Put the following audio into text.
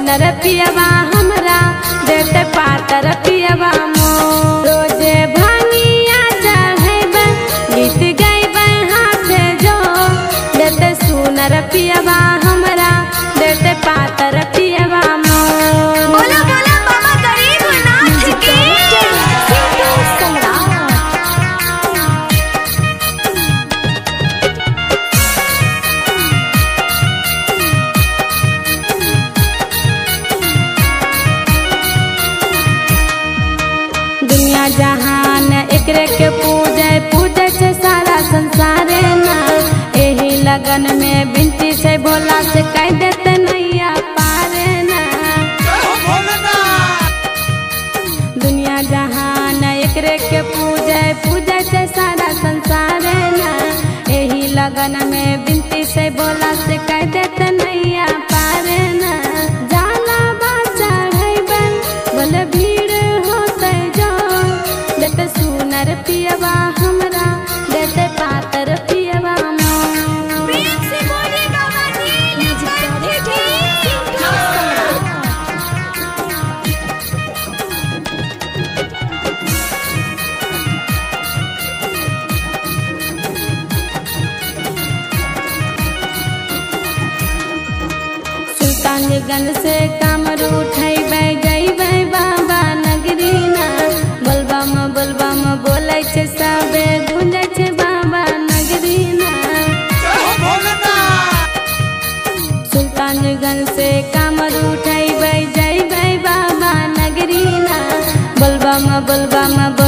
सुनर पियवा हमरा देते पातर पियवा मोर रोजे भानिया चढ़ेबे गीत गैबे हाथे जो देते सुनर पियवा हमरा देते पातर पियवा मोर बोला बोला बाबा गरीबनाथ की दुनिया जहान एकरे के पूजे पूजे छै सारा संसारे ना एही लगन में बिनती छै भोला से कह देते नैया पारे ना दुनिया जहान एकरे के पूजे पूजे छै सारा संसारे ना एही लगन में बिनती से भोला से कह देते नैया पारे ना जाला बा चढ़ैबे बोले भीड़ होते जो देते सुनर पियवा हमरा देते पातर पियवा मोर प्रेम से बोले बाबा नीलकंठ की सुल्तानगंज से कामर उठैबै जैबै बाबा नगरी ना बोलबम बोलबम बोलै छै सबे गूंजै छै बाबा नगरी ना सुल्तानगंज से कामर उठैबै जैबै बाबा नगरी ना बोलबम बोलबम बोल